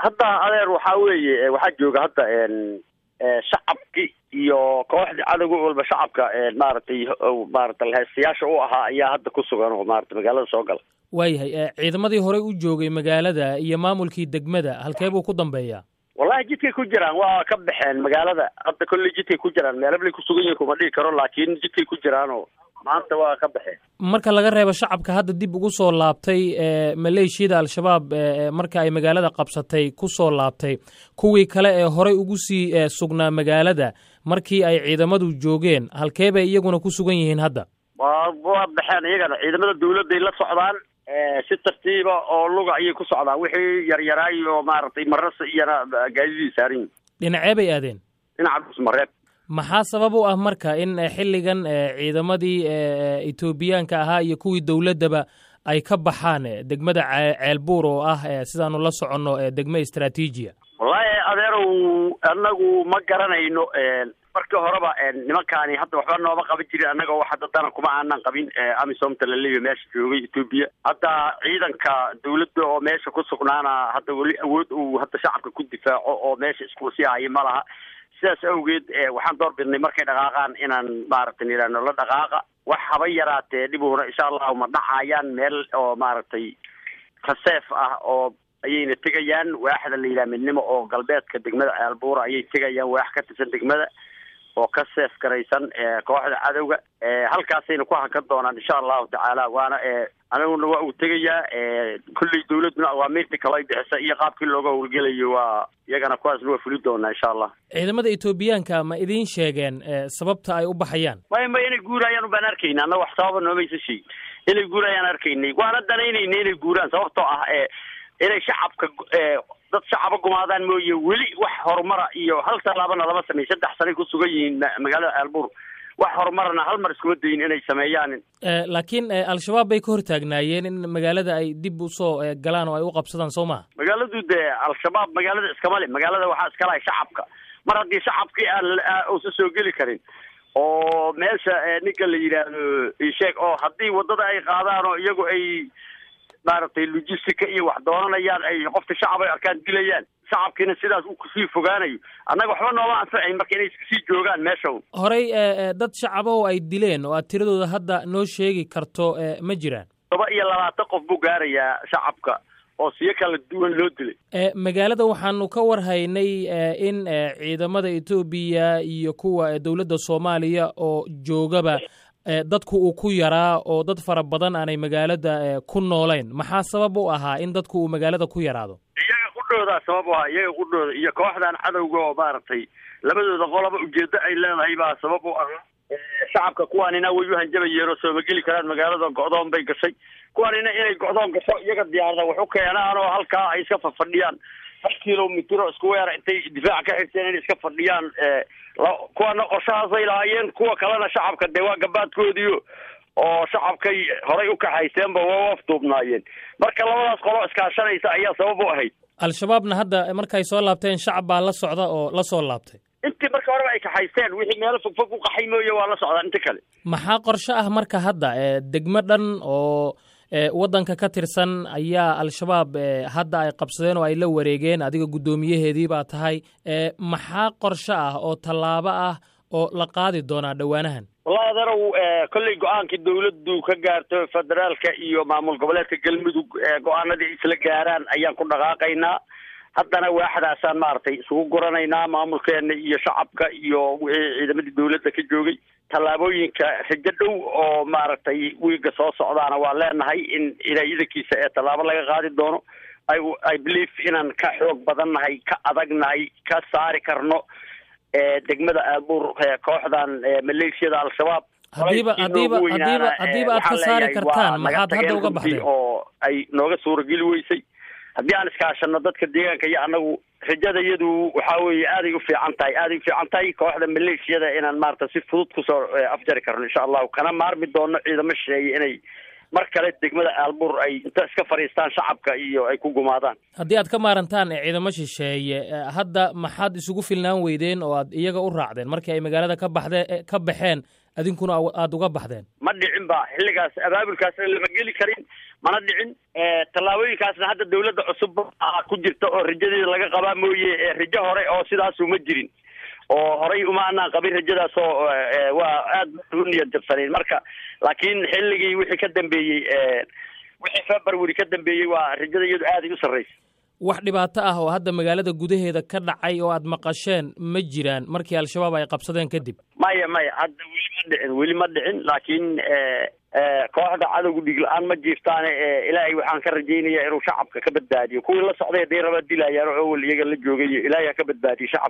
hadda adeer waxaa weeye waxaa jooga hadda shacabki iyo kooxdii cadowga walba shacabka maaragtay maarata heestayaasha u ahaa ayaa hadda ku sugan oo maarata magaalada soo gala waayahay ciidamadii horey u joogay magaalada iyo maamulkii degmada halkee buu ku dambeeyaa wallahi jidkay ku jiraan waa ka baxeen magaalada hadda kolley jidkay ku jiraan meelablay ku sugan yihin kuma dhihi karo laakiin jidkay ku jiraanoo maanta waa ka baxeen marka laga reebo shacabka hadda dib ugu soo laabtay maleeshiyada al-shabaab marka ay magaalada qabsatay ku soo laabtay kuwii kale ee horey ugu sii sugnaa magaalada markii ay ciidamadu joogeen halkee bay iyaguna ku sugan yihiin hadda waa waa baxeen iyagana ciidamada dawladday la socdaan si tartiiba oo luga ayay ku socdaan wixii yaryaraay oo maaragtay marasa iyana gaadidii saaran yihin dhinacee bay aadeen dhinaca dhusmareeb maxaa sabab u ah marka in xilligan ciidamadii etoobiyaanka ahaa iyo kuwii dowladdaba ay ka baxaan degmada ceelbuur oo ah sidaanu la soconno degmo istraatiijiya wallahi adeerow annagu ma garanayno markii horeba nimankaani hadda waxba nooma qaban jirin annaga wax hadda dana kuma aanan qabin amisomta laleeya meesha joogay etoobiya hadda ciidanka dawladda oo meesha ku sugnaana hadda weli awood uu hadda shacabka ku difaaco oo meesha isku sii haya ma laha sidaas awgeed waxaan door bidnay markay dhaqaaqaan inaan maaragtay nidhaahno la dhaqaaqa wax haba yaraatee dhibuuna insha allahu ma dhacayaan meel oo maaragtay kaseef ah oo ayayna tegayaan waaxda la yidhaha midnimo oo galbeedka degmada ceelbuura ayay tegayaan waax ka tirsan degmada oo ka seef garaysan kooxda cadowga halkaasayna ku hakan doonaan insha allahu tacaala waana aniguna waa uu tegayaa kulley dawladduna awaamiirta kale ay bixisa iyo qaabkii looga howlgelayo waa iyagana kuwaasna waa fuli doonaa insha allah ciidamada etoobiyaanka ma idiin sheegeen sababta ay u baxayaan may may inay guurayaan ubaan arkayna anna wax sababa noomaysa sheegin inay guurayaan arkaynay waana danaynayna inay guuraan sababtoo ah inay shacabka dad shacaba gumaadaan mooye weli wax horumara iyo hal tallaabana lama samey saddex sanay ku sugan yihiin magaalada ceelbuur wax horumarana hal mar iskuma dayin inay sameeyaan laakiin al-shabaab bay ka hortaagnaayeen in magaalada ay dib usoo galaan oo ay u qabsadaan soo maha magaaladu dee al-shabaab magaalada iskama le magaalada waxaa iska lahay shacabka mar haddii shacabkii aan uusa soo geli karin oo meesha ninka la yidhaahdo isheeg oo haddii waddada ay qaadaan oo iyagu ay maaragtay logistica iyo wax doonanayaan ay qofta shacab ay arkaan dilayaan shacabkiina sidaas uu kusii fogaanayo annaga waxba nooma anfacayn marka inay iskasii joogaan meesha horey dad shacabow ay dileen oo aad tiradooda hadda noo sheegi karto ma jiraan toba iyo labaatan qof buu gaarayaa shacabka oo siyo kala duwan loo dilay magaalada waxaanu ka warhaynay in ciidamada etoobiya iyo kuwa dowladda soomaaliya oo joogaba dadku uu ku yaraa oo dad fara badan aanay magaalada ku noolayn maxaa sabab u ahaa in dadku uu magaalada ku yaraado iyaga qudhoodaa sabab u ahaa iyaga qudhooda iyo kooxdan cadowga oo maaragtay labadooda qoloba ujeedo ay leedahay baa sabab u ahaa shacabka kuwaanina way u hanjabayeen oo sooma geli karaan magaalada go'doon bay gashay kuwaanina inay go'doon gasho iyaga diyaarada wax u keenaan oo halkaa ay iska fafadhiyaan hal kilomitr oo isku weera intay difaac ka xirteen inay iska fadhiyaan kuwana qorshahaasay lahaayeen kuwa kalena shacabka dee waa gabaadkoodiio oo shacabkay horay u kaxayseenba waa afduubnaayeen marka labadaas qolo iskaashanaysa ayaa sabab u ahayd al-shabaabna hadda markay soo laabteen shacab baa la socda oo la soo laabtay intii marka horeba ay kaxaysteen wixii meelo fogfog u qaxay mooye waa la socdaan inta kale maxaa qorshe ah marka hadda degmo dhan oo waddanka ka tirsan ayaa al-shabaab hadda ay qabsadeen oo ay la wareegeen adiga guddoomiyaheedii baa tahay maxaa qorshe ah oo tallaabo ah oo la qaadi doonaa dhowaanahan wallahi adeerow kolley go-aankii dawladdu ka gaarto federaalka iyo maamul goboleedka galmudug go-aanadii ay isla gaaraan ayaan ku dhaqaaqaynaa haddana waaxdaasaan maaragtay isugu guranaynaa maamulkeena iyo shacabka iyo wixii ciidamadii dawladda ka joogay tallaabooyinka rajo dhow oo maaragtay wiiga soo socdaana waa leenahay in ilaayadankiisa ee tallaabo laga qaadi doono i i believe inaan ka xoog badannahay ka adagnahay ka saari karno degmada aalbuur kooxdan maleeshiyada al-shabaab hadiiba hadiiba hadiiba hadiiba aad ka saari kartaan maxaad hadda uga baxdeen oo ay nooga suurageli weysay haddii aan iskaashano dadka deegaanka iyo annagu rajada iyadu waxaa weeye aaday u fiican tahay aaday u fiican tahay kooxda maleeshiyada inaan maarata si fudud kusoo afjari karno insha allahu kana maarmi doono ciidamo shisheeye inay mar kale degmada aalbuur ay inta iska fadhiistaan shacabka iyo ay ku gumaadaan haddii aad ka maarantaan ciidamo shisheeye hadda maxaad isugu filnaan weydeen oo aad iyaga u raacdeen markii ay magaalada ka baxdee ka baxeen adinkuna aada uga baxdeen ma dhicin ba xilligaas abaabulkaasna lama geli karin mana dhicin tallaabooyinkaasna hadda dawladda cusub ku jirta oo rajadeeda laga qabaa mooye rajo hore oo sidaasu ma jirin oo horay uma anaan qabin rajadaas oo waa aada u niyad jabsanayn marka laakiin xilligii wixii ka dambeeyey wixii february ka dambeeyey waa rajada iyadu aaday u sarraysa wax dhibaato ah oo hadda magaalada gudaheeda ka dhacay oo aad maqasheen ma jiraan markii al-shabaab ay qabsadeen kadib maya maya hadda weli ma dhicin weli ma dhicin laakiin kooxda cadowga dhig la-aan ma jiiftaane ilaahay waxaan ka rajaynaya inuu shacabka ka badbaadiyo kuwii la socday haday raba dilayaan oo awal iyaga la joogay ilaahay ha ka badbaadiyo shacabka